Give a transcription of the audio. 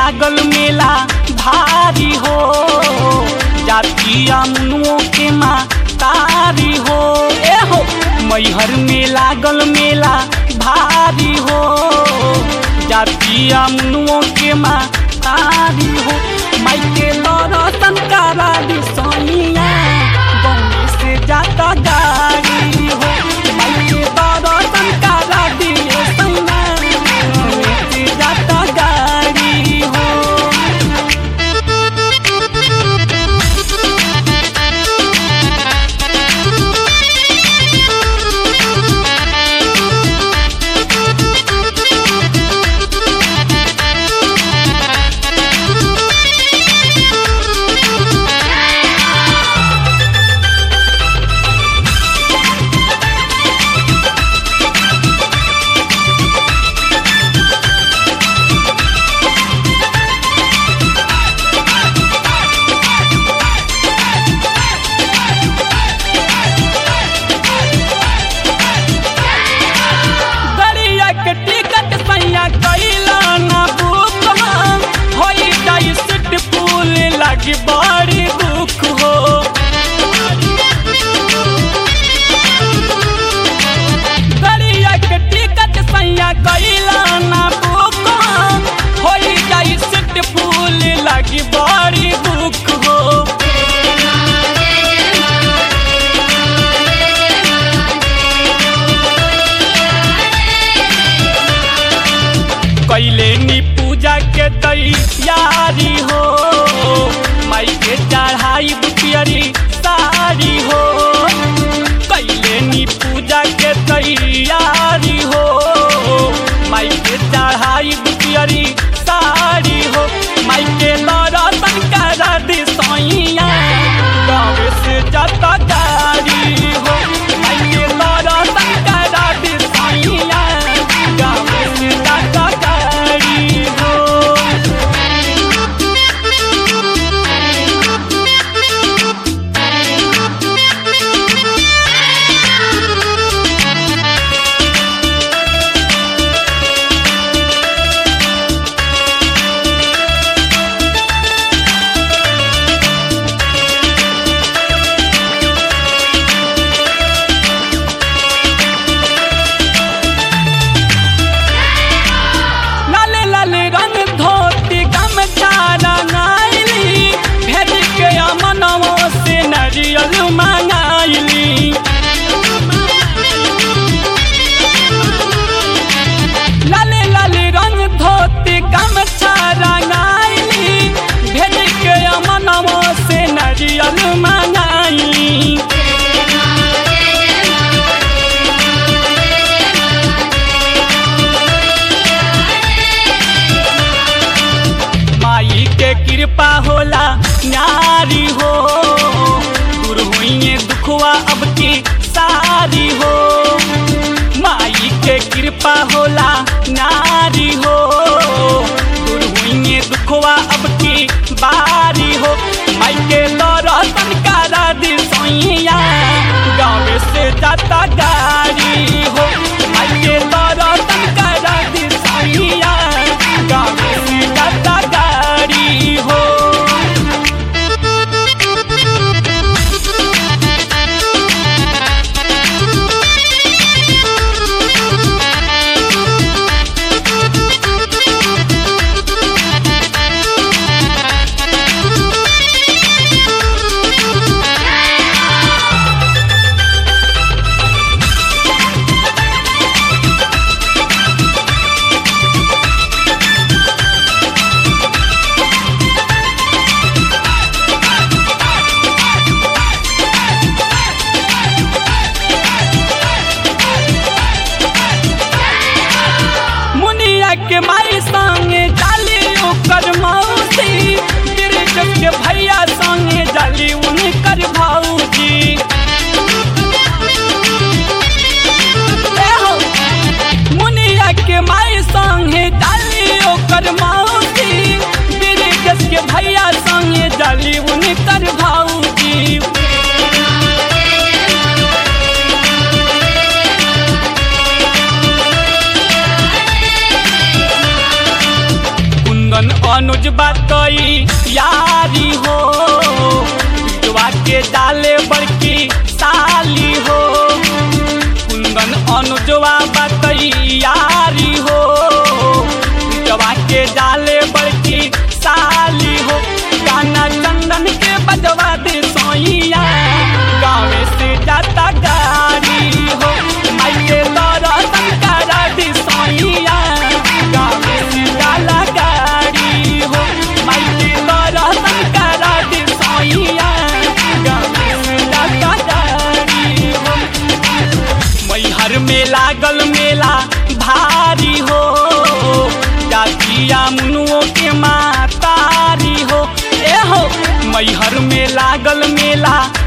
लागल मेला भारी हो जातिया मुनुओं के माँ तारी हो ए हो मैहर में लागल मेला भारी हो जातिया मुनुओं के माँ तारी हो माई के दर्शन करा दी सोनिया बम्बे से जाता गाड़ी हो माई के दर्शन करा दी सोनिया बम्बे से जाता गाड़ी हो गड़िया के टिकट सैया कैला ना बुक हम होई जाई सीट पुल लगी बड़ी दुख हो गड़िया के टिकट सैया कैला ना बुक हम होई जाई सीट पुल लगी बड़ी दुख हो कैले नी पूजा के तैयारी हो माई के चढ़ाई बुटियरी सारी हो कैले नी पूजा के तैयारी हो माई के चढ़ाई बुटियरी सारी हो माई के दर्शन करा दी सोइया गाँव से जाता गाड़ी हो माई के दर्शन करा दी सोइया गाँव से जाता गाड़ी हो लाले लाले रंग धोती गमछा रंगाइली भेज के अमनवो से नरियल मंगाइली लाले लाले रंग धोती गमछा रंगाइली भेज के अमनवो से नरियल मंगाइली माई के कृपा होला न्यारी हो दूर हुई दुखवा अब की सारी हो माई के कृपा होला नारी हो दूर हुई दुखवा अब की बारी हो माई के दर्शन करा दी सोइया गाँव से जाता गाड़ी हो माई के दर्शन करा दी सोइया गाँव से जाता गाड़ी हो अनुज बातई यारी हो बिटवा के डाले बड़की साली हो कुंदन अनुजवा बातई यारी हो बिटवा के डाले बड़की साली हो गाना चंदन के बजवा दे सोइया गाँव से जाता गाड़ी हो माई के दर्शन करा दे सोइया गाँव से जाला गाड़ी हो माई के दर्शन करा दे सोइया गाँव से जाता गाड़ी हो मैहर में लागल मेला भारी हो जातिया मुनुओं के मातारी हो ए हो मैहर में लागल मेला